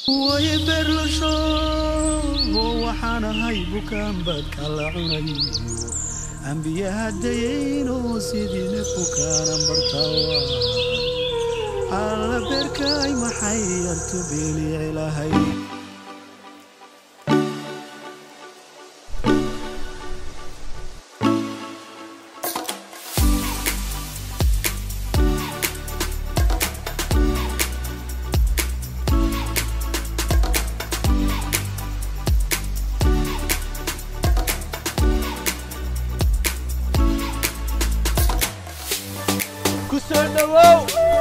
way berlasho waxaan ahay bukaan badka la cunayo ambiyaha dayayno sidii neef bukaanan bartawa alla beerkaay maxay yartu beeliicilahay kusoo dhawow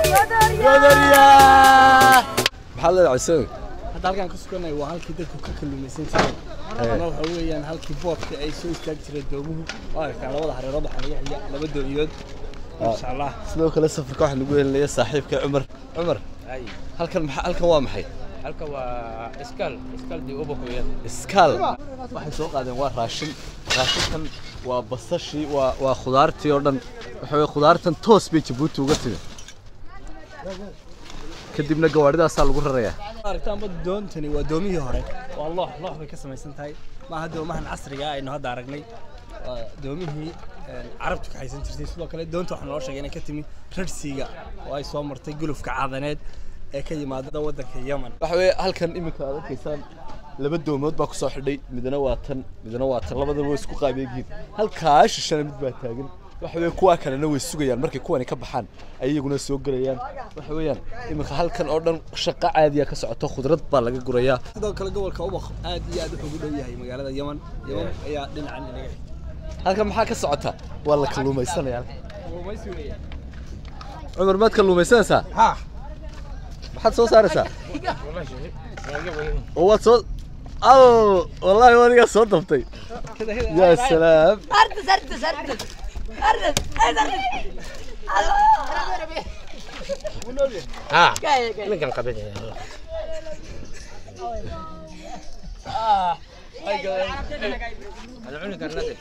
godaryaa maxaa leedahay isaga hadda halkaan ka suganay waa halkii dadku ka kalluumaysan jireen ama waxa weeyaan halkii boodka ay soo istaagi jireen doomuhu waa aragtaa labada hareerood waxaa laga xiya laba dooniyood insha allah sidoo kale safarka waxaa nagu helinaya saaxiibka cumar cumar halkan maxaa halkan waa maxay halka waa iskaal iskaal dii uba hooyada iskaal waxay soo qaadeen waa raashin raashinkan waa basashii waa waa khudaartii oo dhan waxa weye khudaartan toos bay jabuuti uga timi kadibna gawaadhidaasaa lagu rarayaa aragtaanba doontani waa doomihii hore waa loox loox bay ka samaysan tahay maaha doomahan casriga ah aynu hadda aragnay waa doomihii een, carabtu ka haysan jirtay sidoo kale doonta waxaa noo sheegay inay ka timi rarsiga oo ay soo martay gulufka caadaneed ee ka yimaada waddanka yemen waxa weeye halkan iminka aad arkaysaan laba doomood baa kusoo xidhay midna waa tan midna waa tan labadaba way isku qaabeegiin halkaa shishana mid baa taagan waxa weeye kuwaa kalena way sugayaan markay kuwani ka baxaan ay iyaguna soo gelayaan waxa weeyaan iminka halkan oo dhan shaqo caadiya ka socoto khudrad baa laga gurayaa sidoo kale gobolka ubaq aad iyo aad wuxuu ugu dhow yahay magaalada yemen yemen ayaa dhinacan inaga xigta halkan maxaa ka socota waa la kalluumaysanaya cumar maad kalluumaysanaysaa maxaad soo saaraysaa oo waad soo al wallaahi wadigaa soo dabtay yaa salaam أردس أردس أردس أردس أردس ها جاي جاي ninkan qabada ana cuni karnade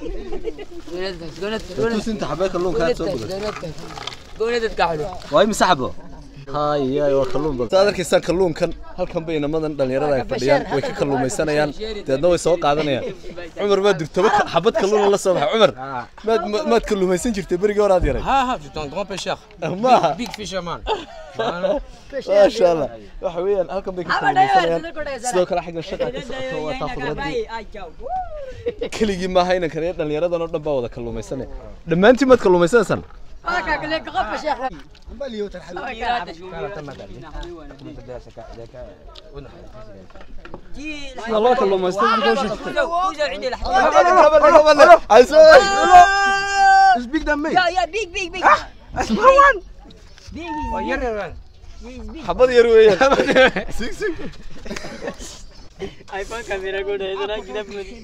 tus inta xabee kalluunka aad soo guday قولت كحلو waa imisa xabo hay waa kalluun badan saad arkaysaan kalluunkan halkan bay inamadan dhalinyarada ay fadhiyaan way ka kalluumaysanayaan deedna way soo qaadanayaan cumar maad durtaba xabad kalluuna la soo baxay cumar maad ma- maad kalluumaysan jirtay berigii horaad yaray ها ها je suis un grand pêcheur maaha big fisherman maasha allah waxa weeyaan halkan bay ka kalluumaysanayaan sidoo kale xagga shaqa ka socoto waa taa khudradii keligii maaha inankan iyo dhalinyaradan oo dhan baa wada kalluumaysanaya dhammaantiin maad kalluumaysanaysaan هاك لك غف شيخ sida loo kalluumaysto يا يا بيك بيك بيك xabad yar weeyaan sig sig ايفون كاميرا قول هذا كذا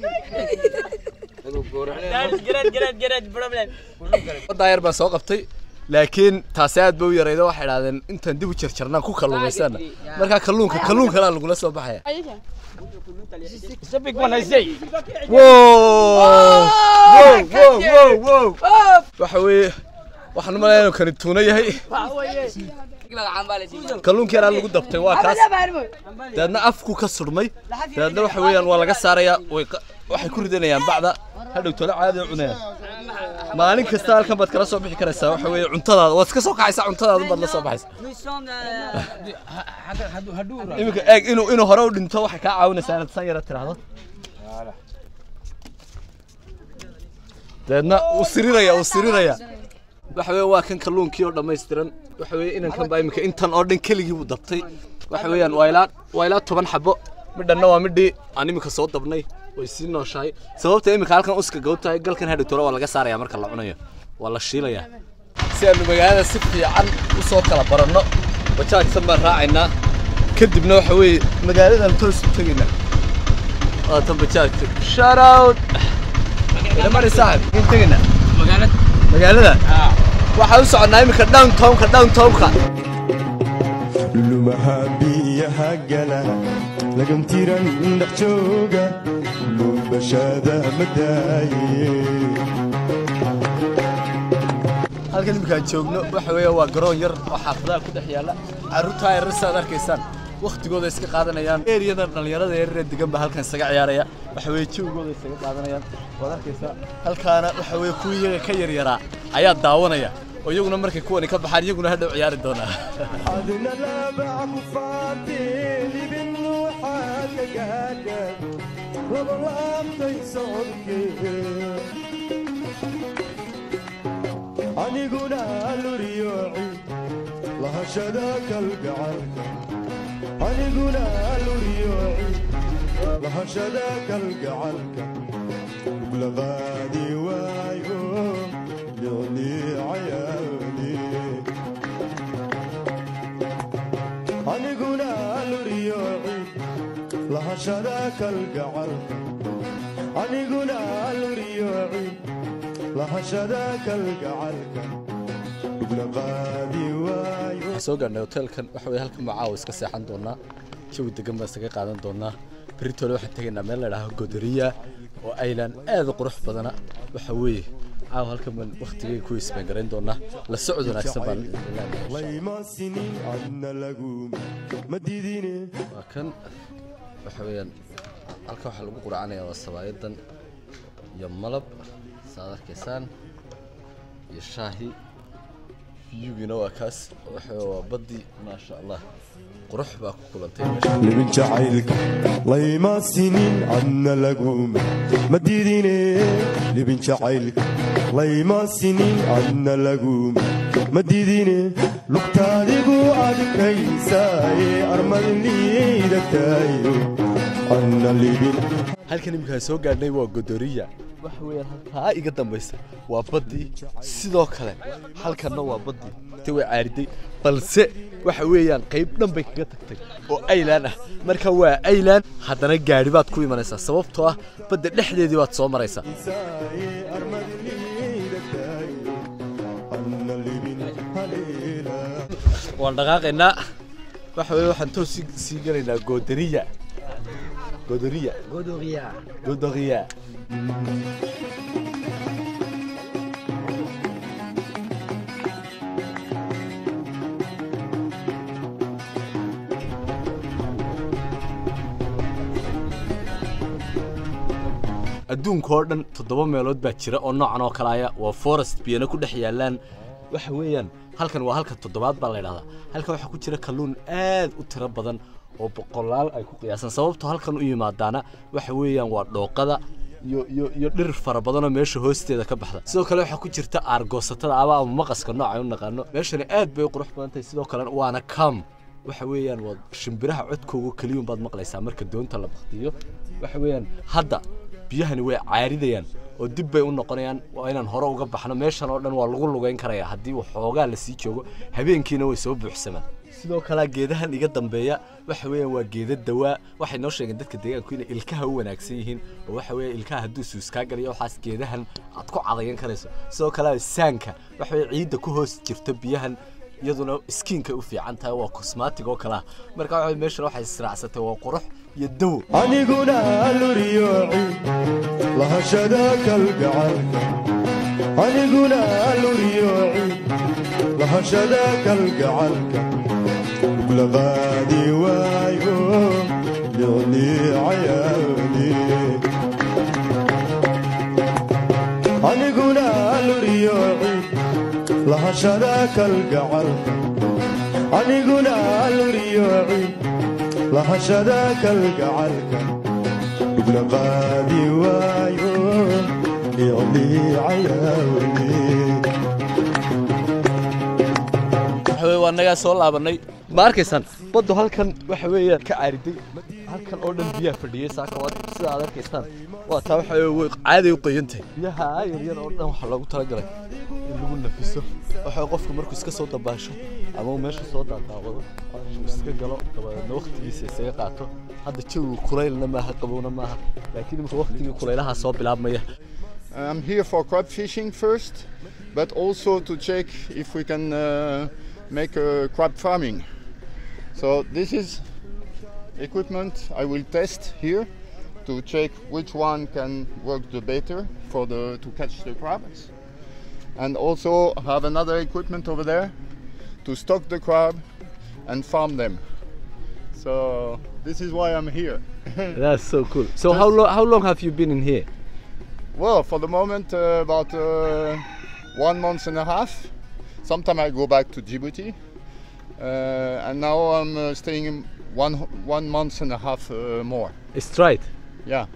جرد جرد جرد بروبلم waddaa yar baan soo qabtay laakiin taasi aad bay u yaraydo waxay idhahdeen intaan dib u jarjarnaan ku kalluumaysana markaa kalluunka kalluun kalaa lagula soo baxaya waxa weeye waxaan u malayaa inuu kani tuuno yahay kalluunkii yaraa lagu dabtay waa kaas dabeedna afku ka surmay dabeedna waxa weeyaan waa laga saarayaa way qa- waxay ku ridanayaan bacda hadhow tole caadi u cunayaan maalin kasta halkan baad kala soo bixi karaysaa waxa weeye cuntadaada waad iska soo kaxaysaa cuntadaada baad la soo baxaysaa iminka eeg inuu inuu hore u dhinto waxay kaa caawinaysaa inaad san yara tiraahdo dabeedna uu siriraya uu siriraya waxa weeye waa kan kalluunkii oo dhammaystiran waxa weeye inankan baa iminka intan oo dhan keligii buu dabtay waxa weeyaan waa ilaa waa ilaa toban xabo midhanna waa midhii aan iminka soo dabnay way sii nooshahay sababta iminka halkan uska gow tahay galkan hadhowtore waa laga saaraya marka la cunayo waa la shiilayaa si aanu magaalada si fiican u soo kala baranno bajaajsan baan raacaynaa kadibna waxa weeye magaaladan toos u tegaynaa waa tan bajaajka shout out ilamari saaxib in tegaynaa magaalada magaalada waxaan u soconnaa iminka downtownka downtownka lumaha biyaha gala lagamtiran dhex jooga luubashada madaaye halkan iminkaan joogno waxa weeye waa garoon yar oo xaafadaha ku dhex yaalla carruurtaa yarar saad arkaysaan waktigooda iska qaadanayaan eriyadan dhallinyarada yaryar ee degan baa halkan isaga ciyaaraya waxa weeye jawigooda isaga qaadanayaan waad arkaysaa halkaana waxa weeye kuwii iyaga ka yaryaraa ayaa daawanaya oo iyaguna markay kuwani ka baxaan iyaguna hadhow ciyaari doonaa adna laabac ku faantay libin waxaad ka gaadha laba laabtay socodkee aniguna luriyooci lahashada kalgacalka aniguna luriyooci lahashada kalgacalka ublaqaadi waayo liclii cayaani aniguna luriyooci lahashada kalgacalka aniguna luriyooci lahashada kalgacalka ublaqaadi waayo waxaan soo gaarnay hoteelkan waxa weeye halkan baa caawa iska seexan doonaa jawi degan baan isaga qaadan doonaa beritoole waxaan tegaynaa meel la idhaaho godoriya oo aylan aad u qurux badana waxa weeye caawa halkan baan waktigay ku isbeengarayn doonaa la socod wanaagsan baan idin leenahay. layma sinin adna lagu ma didine waa kan waxa weeyaan halkan waxaa lagu quracanayaa waa sabaayadan iyo malab saad arkaysaan iyo shaahi fiyugiina waa kaas waxa weeye waa baddii maasha allah qurux baa ku kulantay meesha libin jacaylka layma sinin adna laguma ma didine libin jacaylka layma sinin adna laguma ma didine lugtaadigu adkaysaaye armadliida taayo adna libin halkan iminkaan soo gaadhnay waa godoriya waxa weeyaan halkaa iga dambaysa waa baddii sidoo kale halkanna waa baddii te way caariday balse waxa weeyaan qayb dhan bay kaga tagtay oo aylaan ah marka waa aylaan haddana gaadhi baad ku imanaysaa sababtoo ah badda dhexdeedii baad soo maraysaa saaye armadliida taayo adna libin haleela waan dhaqaaqaynaa waxa weeye waxaan toos sii- sii gelaynaa godoriya godoriya Godoria. godoriya adduunka oo dhan toddoba meelood baa jira oo noocan oo kale aya waa forest biyana ku dhex yaalaan waxa weeyaan halkan waa halka toddobaad baa la yidhahdaa halkan waxaa ku jira kalluun aad u tiro badan oo boqolaal ay ku qiyaasan sababtoo halkan u yimaadaana waxa weeyaan waa dhooqada iyo iyo iyo dhir fara badanoo meesha hoosteeda ka baxda sidoo kale waxaa ku jirta aargoosatada aba ama maqaska nooca u naqaano meeshani aad bay u qurux badan tahay sidoo kale waana kam waxa weeyaan waa shimbiraha codkooga keliyun baad maqlaysaa marka doonta la baktiyo waxa weeyaan hadda biyahani way caaridayaan oo dib bay u noqonayaan waa inaan hore uga baxno meeshan oo dhan waa lagu lugayn karayaa haddii waxoogaa la sii joogo habeenkiina way soo buuxsamaan sidoo kale geedahan iga dambeeya waxa weeyaan waa geeda dawaa waxay noo sheegeen dadka deegaanku inay ilkaha u wanaagsan yihiin oo waxa weeye ilkaha hadduu suus kaa galiyo waxaas geedahan aad ku cadayan karayso sidoo kale saanka waxa weeye ciidda ku hoos jirta biyahan iyaduna skiinka u fiican tahay waa cosmatic oo kale ah marka waxa weeye meeshan waxay israacsatay waa qurux iyo dawo aniguna luriyooci lahashada kalgacalka aniguna luriyooci lahashada kalgacalka ublaqaadi waayo liclii cayaani aniguna luriyooci lahashada kalgacalka aniguna luriyooci lahashada kalgacalka ublaqaadi waayo liclii cayaani waxa weeye waa nagaa soo laabanay ma arkaysaan baddu halkan waxa weeyaan ka caariday halkan oo dhan biyaha fadhiyey saaka waa sida aad arkaysaan waa taa waxa weeye way caaday u qoyan tahay biyaha yaryar oo dhan waxaa loogu talagalay in lagu nafiso waxa weeye qofku markuu iska soo dabaasho ama uu meesha soo daadaawado uu iska galo dabadeedna waqtigiisa isaga qaato hadda jawigu kulaylna maaha qabowna maaha laakiin imika waqtigii kulaylaha soo bilaabmaya I'm here for crab fishing first, but also to check if we can uh, make uh, crab farming. So this is equipment I will test here to check which one can work the better for the to catch the crabs, and also have another equipment over there to stock the crab and farm them. So this is why I'm here. That's so cool. So how long how long have you been in here? well, for the moment, uh, about uh, one month and a half. Sometime I go back to Djibouti, uh, and now I'm uh, staying in one one month and a half uh, more. Straight. Yeah.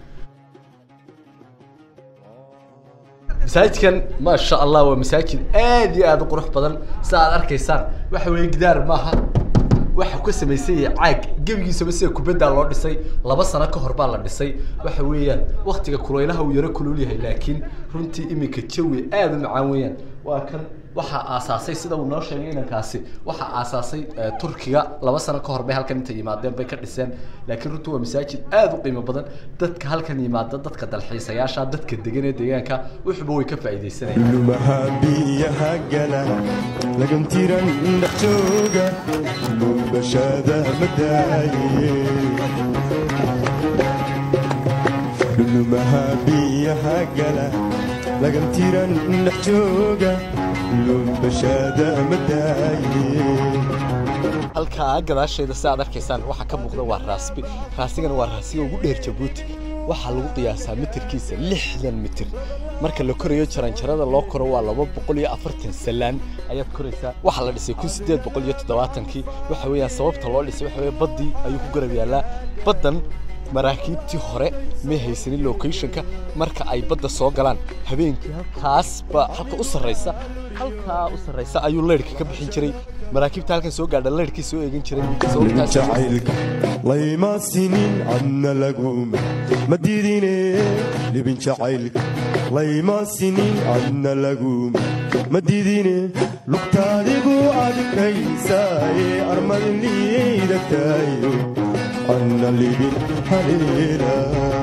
masaajidkan maasha allah waa masaajid aad iyo aad u qurux badan sida aad arkaysaan waxa weeye gidaar maaha waxa ku samaysan yahay caag gebigiisaba sida kubadda loo dhisay laba sano ka hor baa la dhisay waxa weeyaan waktiga kulaylaha uu yaro kulul yahay laakiin runtii iminka jawi aad u macaan weeyaan waa kan waxaa aasaasay sida uu noo sheegay inankaasi waxaa aasaasay eh, turkiga laba sano ka hor bay halkan intay yimaadeen bay ka dhiseen laakiin runtii waa masaajid aad u qiimo badan dadka halkan yimaada dadka dalxiisayaasha dadka degan ee deegaanka wuxuba way ka faa'iidaysanayaan lumaha biyaha gala lagantiran dhex jooga lumbashada madaaye lumaha biyaha gala lagantiran dhex jooga lumbashada madaaye halkaa gadaasheeda si aad arkaysaan waxaa ka muuqda waa raasbi raasigana waa raasiga ugu dheer jabuuti waxaa lagu qiyaasaa mitirkiisa lixdan mitir marka la korayo jaranjarada loo koro waa laba boqol iyo afartan salaan ayaad koraysaa waxaa la dhisay kun sideed boqol iyo toddobaatankii waxa weeyaan sababta loo dhisay waxa weeye baddii ayuu ku garab yaallaa baddan maraakiibtii hore may haysanin locationka marka ay badda soo galaan habeenkii halkaas baa halka u sarraysa halkaa u sarraysa ayuu leyrhka ka bixin jiray maraakiibta halkan soo gaadha leyrhkii soo eegan jiray sababtaas jacaylka layma sinin adna laguma ma diidine libin jacaylka layma sinin adna laguma ma diidine lugtaadigu adkaysaaye armadin liidagtaayo adna libin haleela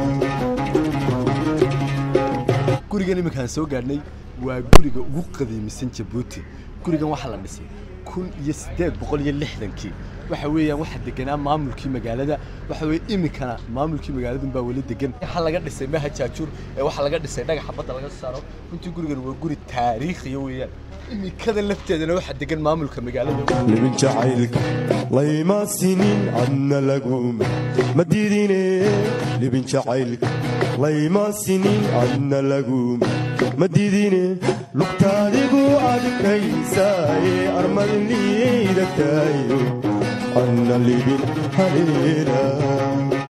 gurigan iminkaan soo gaadhnay waa guriga ugu qadiimisan jabuuti gurigan waxaa la dhisay kun iyo siddeed boqol iyo lixdankii waxa weeyaan waxaa deganaa maamulkii magaalada waxa weeye iminkana maamulkii magaaladun baa weli degan waxaa laga dhisay maha jaajuur ee waxaa laga dhisay dhagaxa badda laga saaro runtii gurigan waa guri taariikhiya weeyaan iminkada lafteedana waxaa degan maamulka magaalada libin jacaylka layma sinin adna laguma ma diidine libin jacaylka layma sinin adna laguma ma diidine lugtaadigu adkaysaaye armadin liidagtaayo adna libin haleela